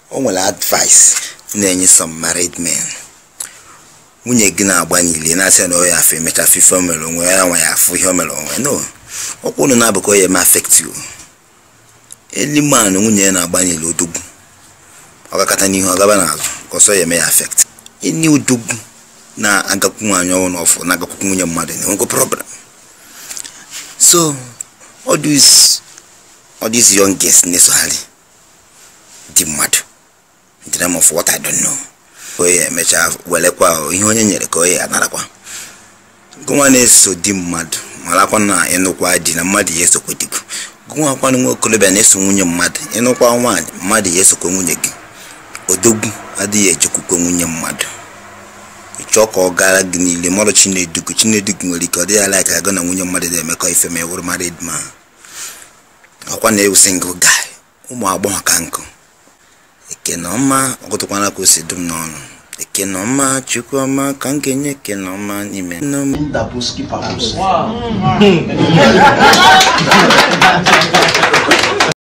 o nwere advice na-enye some married men nwunye gị na-agba niile na-asị na ọ ya afọ emecha fife o mere onwe ya nwa ya afụ ihe o mere onwe no ọkwa unu na-abụkọ ya eme affect you eli man nwunye ya na-agba niile odogwu ọ gakọta n'ihu ọ gaba n'azụ ka ọsọ ya eme ya affect enyi odogwu na-agakwu nwaanyị ọnwụ n'ọfụ na-agakwukwu nwunye mmadụ na-enwekwa problem so all these all these young girls na-esogharị di mmadụ in the name of what I don't know onye emechaa welekwa ihe onye nyere ka onye anarakwa gụnwa na-eso di mmadụ marakwa na ịnụkwa di na mmadụ ya esokwa digo gụnwakwanụ nwa okorobịa na-eso nwunye mmadụ ịnụkwa nwaanyị mmadụ ya esokwa nwunye gị odogwu adịghị ejekwukwa nwunye mmadụ ịchọọ ka ọ gara gị niile mmadụ chinedugu chinedugu nwere ike ọ dịghị ala ka agụ na nwunye mmadụ na-emekọ ife ma ewuru married man ọkwa na ewu single guy ụmụ agbọghọ ka nkụ ekene ọma ọgụtụkwana ka o si dum n'ọnụ ekene ọma chukwu ọma ka m ga-enye ekene ọma n'ime nne m Dabuski Pabuski. Wow.